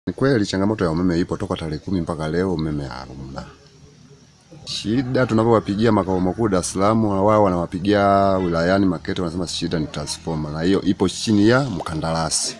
Ni kweli changamoto ya umeme ipo toka tarehe kumi mpaka leo umeme hamna. Shida tunapowapigia makao makuu Dar es Salaam, wao wanawapigia wilayani Makete, wanasema shida ni transformer, na hiyo ipo chini ya mkandarasi.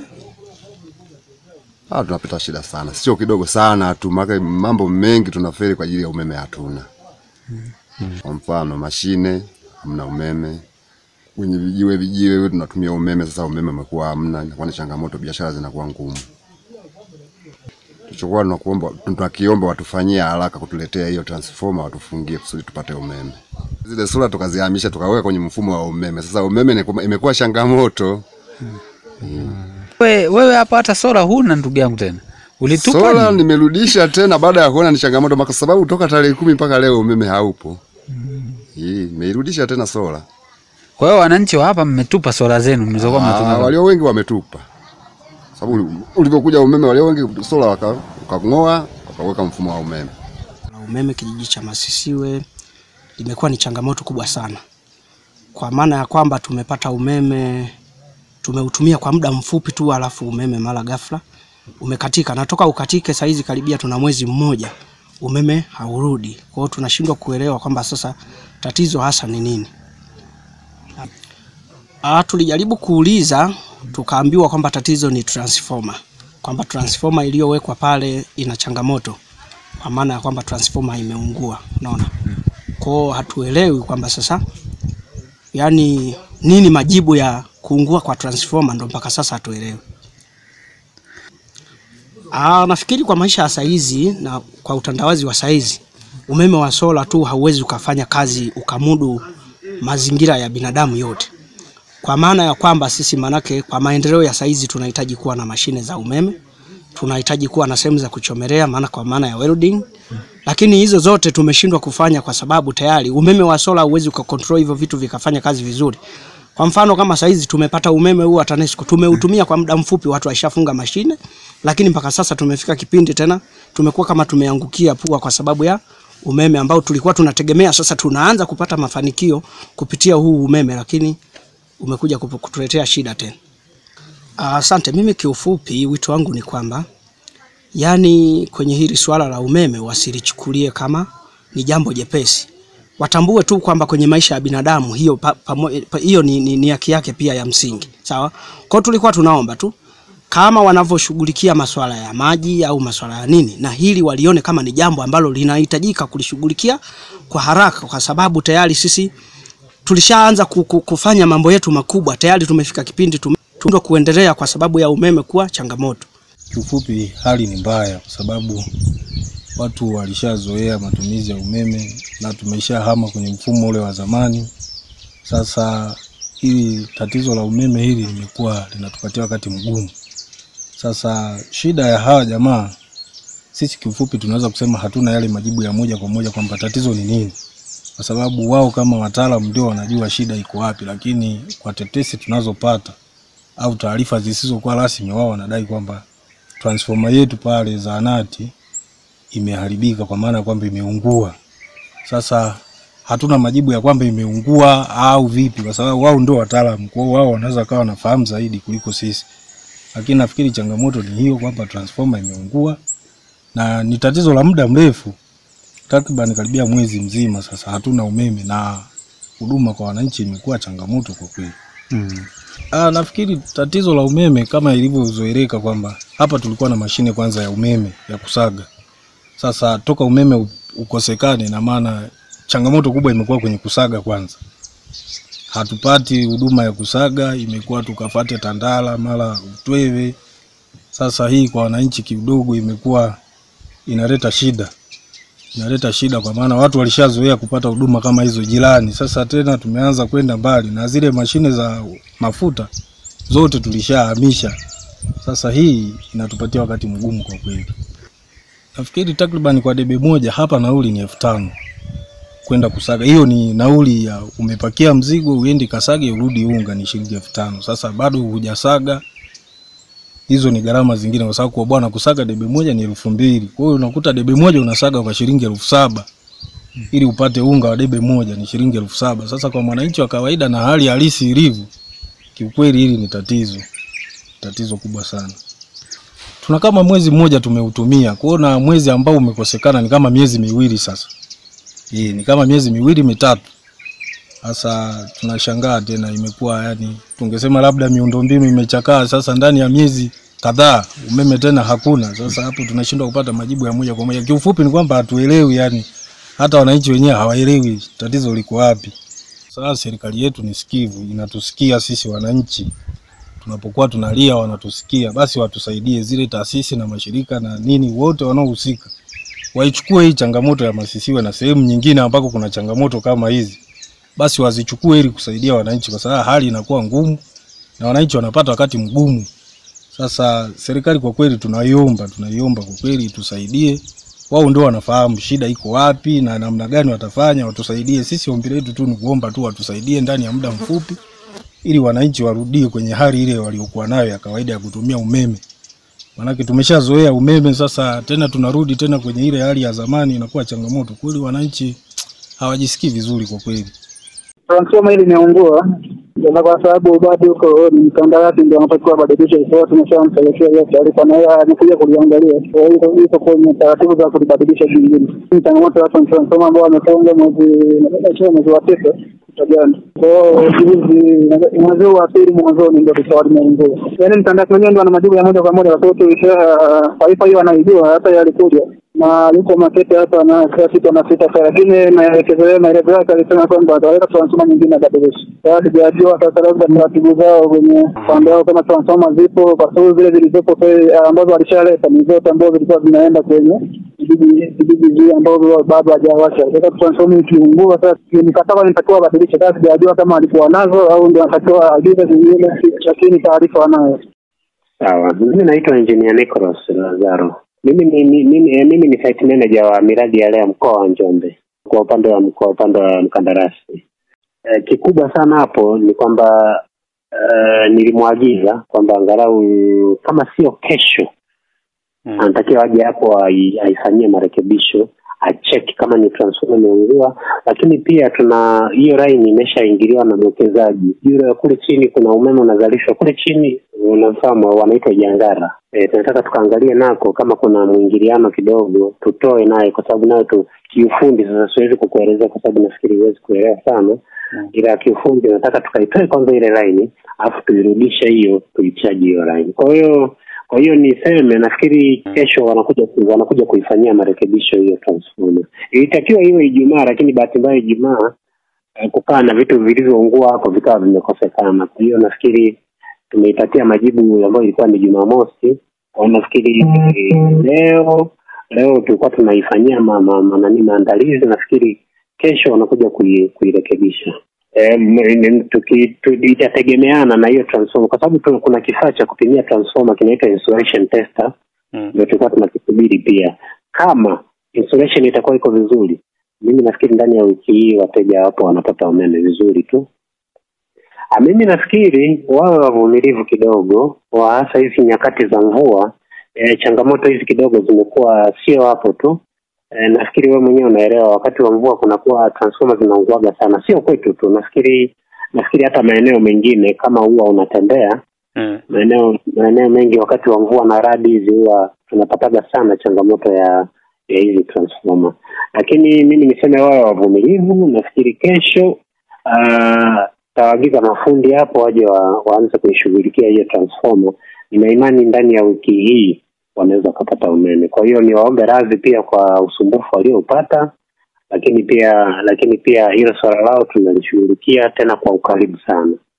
Ah, tunapata shida sana, sio kidogo sana tu, maana mambo mengi tunaferi kwa ajili ya umeme hatuna. Kwa mfano mashine hamna umeme, kwenye vijiwe vijiwe tunatumia umeme. Sasa umeme umekuwa hamna, inakuwa ni changamoto, biashara zinakuwa ngumu. Tulichokuwa tunakuomba tunakiomba watufanyie haraka kutuletea hiyo transformer watufungie kusudi tupate umeme. Zile sola tukazihamisha tukaweka kwenye mfumo wa umeme. Sasa umeme ni- imekuwa changamoto. We, wewe hapa hata sola huna ndugu yangu tena. Ulitupa Sola ni? nimerudisha tena baada ya kuona ni changamoto, kwa sababu toka tarehe kumi mpaka leo umeme haupo. Hii nimeirudisha tena sola. Kwa hiyo wananchi wa hapa mmetupa sola zenu mlizokuwa Ah, mnatumia. walio wengi wametupa, sababu ulivyokuja umeme walio wengi sola waka- wakang'oa wakaweka mfumo wa umeme. la umeme kijiji cha Masisiwe limekuwa ni changamoto kubwa sana, kwa maana ya kwamba tumepata umeme tumeutumia kwa muda mfupi tu, alafu umeme mara ghafla umekatika, na toka ukatike saizi karibia tuna mwezi mmoja umeme haurudi. Kwa hiyo tunashindwa kuelewa kwamba sasa tatizo hasa ni nini. Ah, tulijaribu kuuliza tukaambiwa kwamba tatizo ni transformer, kwamba transformer iliyowekwa pale ina changamoto kwa maana ya kwamba transformer imeungua, unaona. Kwao hatuelewi kwamba sasa, yani nini majibu ya kuungua kwa transformer, ndo mpaka sasa hatuelewi. Ah, nafikiri kwa maisha ya saizi na kwa utandawazi wa saizi, umeme wa sola tu hauwezi ukafanya kazi ukamudu mazingira ya binadamu yote, kwa maana ya kwamba sisi, manake kwa maendeleo ya saizi tunahitaji kuwa na mashine za umeme tunahitaji kuwa na sehemu za kuchomelea, maana kwa maana ya welding, lakini hizo zote tumeshindwa kufanya kwa sababu tayari umeme wa sola huwezi ukakontrol hivyo vitu vikafanya kazi vizuri. Kwa mfano kama saizi tumepata umeme huu wa TANESCO, tumeutumia kwa muda mfupi, watu waishafunga mashine, lakini mpaka sasa tumefika kipindi tena tumekuwa kama tumeangukia pua kwa sababu ya umeme ambao tulikuwa tunategemea. Sasa tunaanza kupata mafanikio kupitia huu umeme, lakini umekuja kupu- kutuletea shida tena. Asante. Mimi kiufupi, wito wangu ni kwamba yani, kwenye hili swala la umeme wasilichukulie kama ni jambo jepesi, watambue tu kwamba kwenye maisha ya binadamu hiyo pa, pamo- pa, hiyo ni, ni, ni haki yake pia ya msingi, sawa. Kwa hiyo tulikuwa tunaomba tu kama wanavyoshughulikia masuala ya maji au masuala ya nini, na hili walione kama ni jambo ambalo linahitajika kulishughulikia kwa haraka, kwa sababu tayari sisi tulishaanza ku- ku- kufanya mambo yetu makubwa, tayari tumefika kipindi tume tumeshindwa kuendelea kwa sababu ya umeme kuwa changamoto. Kiufupi hali ni mbaya kwa sababu watu walishazoea matumizi ya umeme na tumeshahama kwenye mfumo ule wa zamani. Sasa hili tatizo la umeme hili limekuwa linatupatia wakati mgumu. Sasa shida ya hawa jamaa, sisi kiufupi tunaweza kusema hatuna yale majibu ya moja kwa moja kwamba tatizo ni nini, kwa sababu wao kama wataalamu ndio wanajua shida iko wapi, lakini kwa tetesi tunazopata au taarifa zisizokuwa rasmi, wao wanadai kwamba transformer yetu pale zahanati imeharibika, kwa maana ya kwamba imeungua. Sasa hatuna majibu ya kwamba imeungua au vipi, kwa sababu wao ndio wataalamu, kwa hiyo wao wanaweza kawa wanafahamu zaidi kuliko sisi. Lakini nafikiri changamoto ni hiyo kwamba transformer imeungua na ni tatizo la muda mrefu, takriban karibia mwezi mzima sasa hatuna umeme na huduma kwa wananchi imekuwa changamoto kwa kweli. Ah, nafikiri tatizo la umeme kama ilivyozoeleka kwamba hapa tulikuwa na mashine kwanza ya umeme ya kusaga. Sasa toka umeme u- ukosekane, na maana changamoto kubwa imekuwa kwenye kusaga kwanza. Hatupati huduma ya kusaga, imekuwa tukafate Tandala mara Utweve. Sasa hii kwa wananchi kidogo imekuwa inaleta shida, inaleta shida kwa maana watu walishazoea kupata huduma kama hizo jirani. Sasa tena tumeanza kwenda mbali na zile mashine za mafuta zote tulishahamisha. Sasa hii inatupatia wakati mgumu kwa kweli. Nafikiri takriban kwa debe moja hapa nauli ni elfu tano kwenda kusaga. Hiyo ni nauli ya umepakia mzigo uende kasage urudi unga ni shilingi elfu tano. Sasa bado hujasaga, hizo ni gharama zingine, kwa sababu kwa bwana kusaga debe moja ni elfu mbili. Kwa hiyo unakuta debe moja unasaga kwa shilingi elfu saba ili upate unga wa debe moja ni shilingi elfu saba. Sasa kwa mwananchi wa kawaida na hali halisi ilivyo, kiukweli hili ni tatizo, tatizo kubwa sana. tuna kama mwezi mmoja tumeutumia. Kwa hiyo na mwezi ambao umekosekana ni kama miezi miwili sasa. Eh, ni kama miezi miwili mitatu. Sasa tunashangaa tena, imekuwa yani, tungesema labda miundombinu imechakaa. Sasa ndani ya miezi kadhaa umeme tena hakuna. Sasa hapo tunashindwa kupata majibu ya moja kwa moja. Kiufupi ni kwamba hatuelewi, yani hata wananchi wenyewe hawaelewi tatizo liko wapi. Sasa serikali yetu ni sikivu, inatusikia sisi wananchi tunapokuwa tunalia, wanatusikia. Basi watusaidie zile taasisi na mashirika na nini, wote wanaohusika waichukue hii changamoto ya Masisiwe na sehemu nyingine ambako kuna changamoto kama hizi, basi wazichukue ili kusaidia wananchi, kwa sababu hali inakuwa ngumu na wananchi wanapata wakati mgumu. Sasa serikali kwa kweli tunaiomba, tunaiomba kwa kweli tusaidie. Wao ndio wanafahamu shida iko wapi na namna gani watafanya, watusaidie. Sisi ombi letu tu ni kuomba tu watusaidie ndani ya muda mfupi, ili wananchi warudie kwenye hali ile waliokuwa nayo ya kawaida ya kutumia umeme. Maanake tumeshazoea umeme, sasa tena tunarudi tena kwenye ile hali ya zamani, inakuwa changamoto kweli. Wananchi hawajisikii vizuri kwa kweli. transformer hili imeungua na kwa sababu bado huko ni mkandarasi ndio anatakiwa badilisha hiyo, tumeshampelekea hiyo taarifa na yeye amekuja kuliangalia. Kwa hiyo iko kwenye taratibu za kulibadilisha jingine. Ni changamoto ya transformer ambao wamefunga mwezi nadhani mwezi wa tisa jana. Kwa hiyo juzi mwezi wa pili mwanzoni ndio likawa limeungua. Yaani mkandarasi mwenyewe ndio ana majibu ya moja kwa moja, kwa sababu tulisha taarifa hiyo anaijua, hata yeye alikuja na yuko makete hapa na kila kitu anapita sasa, lakini maelekezo maelezo yake alisema kwamba ataweka transformer nyingine abadilishe. Sasa sijajua sasa labda taratibu zao kwenye upande wao kama transformer zipo, kwa sababu zile zilizopo sasa ambazo walishaleta ni zote ambazo zilikuwa zinaenda kwenye vijiji vijiji vile ambavyo bado hajawasha. Sasa transformer ikiungua, sasa mkataba nitakiwa abadilishe. Sasa sijajua kama alikuwa nazo au ndio anatakiwa agize zingine, lakini taarifa anayo. Sawa, mimi naitwa Engineer Nicholas Lazaro. Mimi ni mimi, eh, mimi ni site manager wa miradi ya leo mkoa wa Njombe kwa upande wa mkoa upande wa mkandarasi. Eh, kikubwa sana hapo ni kwamba eh, nilimwagiza kwamba angalau kama sio kesho Mm. anatakiwa aje hapo ai- aifanyie marekebisho acheki kama ni transformer imeungua, lakini pia tuna hiyo line imeshaingiliwa na mwekezaji yule. Kule chini kuna umeme unazalishwa kule chini, unafahamu wanaitwa jangara. E, tunataka tukaangalie nako kama kuna mwingiliano kidogo, tutoe naye, kwa sababu nayo tu kiufundi. Sasa siwezi kukuelezea kwa sababu nafikiri huwezi kuelewa sana, ila kiufundi nataka tukaitoe kwanza ile line, alafu tuirudishe hiyo, tuichaji hiyo line. Kwa hiyo kwa hiyo niseme, nafikiri kesho wanakuja ku- wanakuja kuifanyia marekebisho hiyo transformer. Ilitakiwa iwe Ijumaa, lakini bahati mbaya Ijumaa eh, kukaa na vitu vilivyoungua hapo vikawa vimekosekana. Kwa hiyo nafikiri tumeipatia majibu ambayo ilikuwa ni Jumamosi. Kwa hiyo nafikiri eh, leo leo tulikuwa tunaifanyia ma, ma, ma, nani maandalizi. Nafikiri kesho wanakuja kui, kuirekebisha. Eh, m- n- tuki- tu- itategemeana na hiyo transformer kwa sababu tu- kuna kifaa cha kupimia transformer kinaitwa insulation tester Mm. ndio tulikuwa tunakisubiri pia. Kama insulation itakuwa iko vizuri, mimi nafikiri ndani ya wiki hii wateja wapo wanapata umeme vizuri tu. Ah, mimi nafikiri wawe wavumilivu kidogo, wa hasa hizi nyakati za mvua. E, changamoto hizi kidogo zimekuwa sio hapo tu. E, nafikiri wewe mwenyewe unaelewa, wakati wa mvua kunakuwa transformer zinaunguaga sana, sio kwetu tu. Nafikiri nafikiri hata maeneo mengine kama huwa unatembea Mm. maeneo maeneo mengi wakati wa mvua na radi hizi huwa tunapataga sana changamoto ya ya hizi transformer, lakini mimi niseme wawe wavumilivu. Nafikiri kesho ah, tawaagiza mafundi hapo waje wa, waanze kuishughulikia hiyo transformer. Nina imani ndani ya wiki hii wanaweza wakapata umeme. Kwa hiyo niwaombe radhi pia kwa usumbufu walioupata, lakini pia lakini pia hilo swala lao tunalishughulikia tena kwa ukaribu sana.